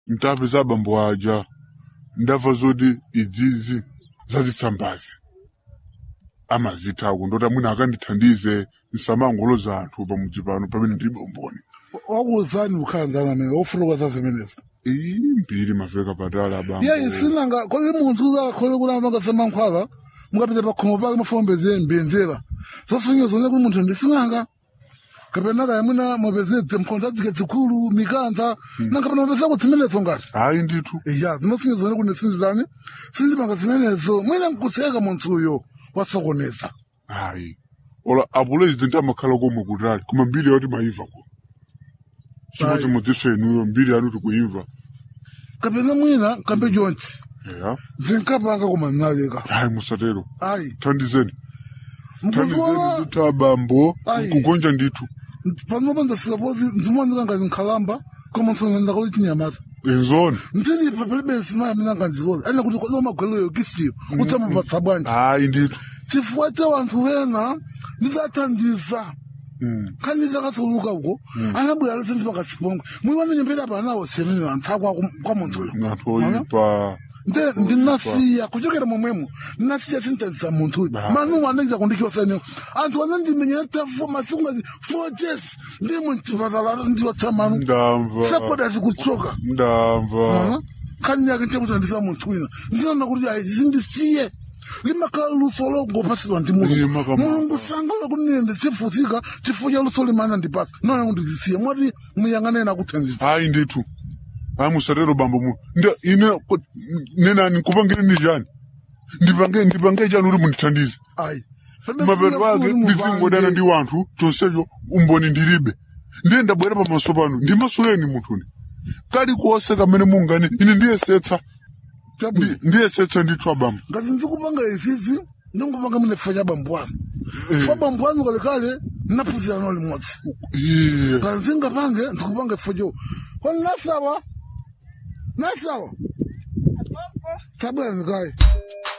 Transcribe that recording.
mtapeza abambo aja ndamva zoti idzizi zazitsambazi amazithako ndoti amwina akandithandize nsamangoloza anthu pamudzi pano pamene ndilibe umboni wakuwuzani kukhala amene wofuruka zazimenezi iyi mbiri maveka patali abambo iye sinanga kozi munthu uzakhole kulamba ngasemankhwala mukapita pakhomo pake mafombeze mbiyenzera zasinye kuti munthu ndisinanga kapena kaya mwina mapezedze mkhonza dzike zikulu mikanza nankapena mapeza kudzimenezo ngati hayi ndithu iya zimasinye zone kuti sinzizani sinzipanga zimenezo mwina nkuseka munthu uyo wasokoneza hayi ola apulezidenti amakhala komwe kutali koma mbiri yoti maimva ko chimodzimodzinso inuyo mbiri yanu tikuimva kapena mwina kambe chonchi eya zinkapanga koma nnaleka hayi musatero ayi thandizeni thandizeni mkuziona kuti abambo Ayi. kugonja ndithu panopa ndasikapozi ndimoneka ngati nkhalamba koma nsonenda kuti chinyamata enzoni ndilipa palibe sinayi amene angandizoza ane kuti kodi umagweleyo kisiyo utamupatsa bwanji hayi ndithu chifukwa cha wanthu wena ndizathandiza Mm. khaniza kasuluka uko anabwera lesenzi pakasipongwe mwiwane nyembera panawo senene anthu akwa kwa munthuyo anthu oyipa nde ndinasiya kuchokera momwemo ndinasiya sintazisa munthuyu Ba. manu anaiza kundikiwasanewo anthu anandimenyera tafo masiku ngazi four days ndimwe mchipatala ndiwatsamanu ndamva sakoda zikuchoka ndamva khani yake nchakuthandisa munthu wina ndinaona kuti ayi zindisiye limakhala luso longopasidwa ndi Iye mulungu makamaka. mulungu sangala kuti nine ndisifutsika chifukwa cha luso limana ndipasa nona kuti ndizisiye mwati muyang'anena kuthandiza hayi ndithu hayi musatero bambo mu nda ine ko- nenani nkupangire ni chani ndipange ndipange chani kuti mundithandize ayi mapeto ake ndizingodana ndi wanthu chonsecho umboni ndilibe ndiye ndabwera pamaso panu ndimasuleni munthuni kalikonse kamene mungani ine ndiyesetsa Ndi- ndiyesetsa ndithu abambo ngati ndikupanga izizi ndingupanga mune fa cha bambo anu fa bambo anu kalekale naphunzira nalo limodzi iye ngati ndingapange ndikupanga ifo cho koni nasawa nasawa tabwera nikayi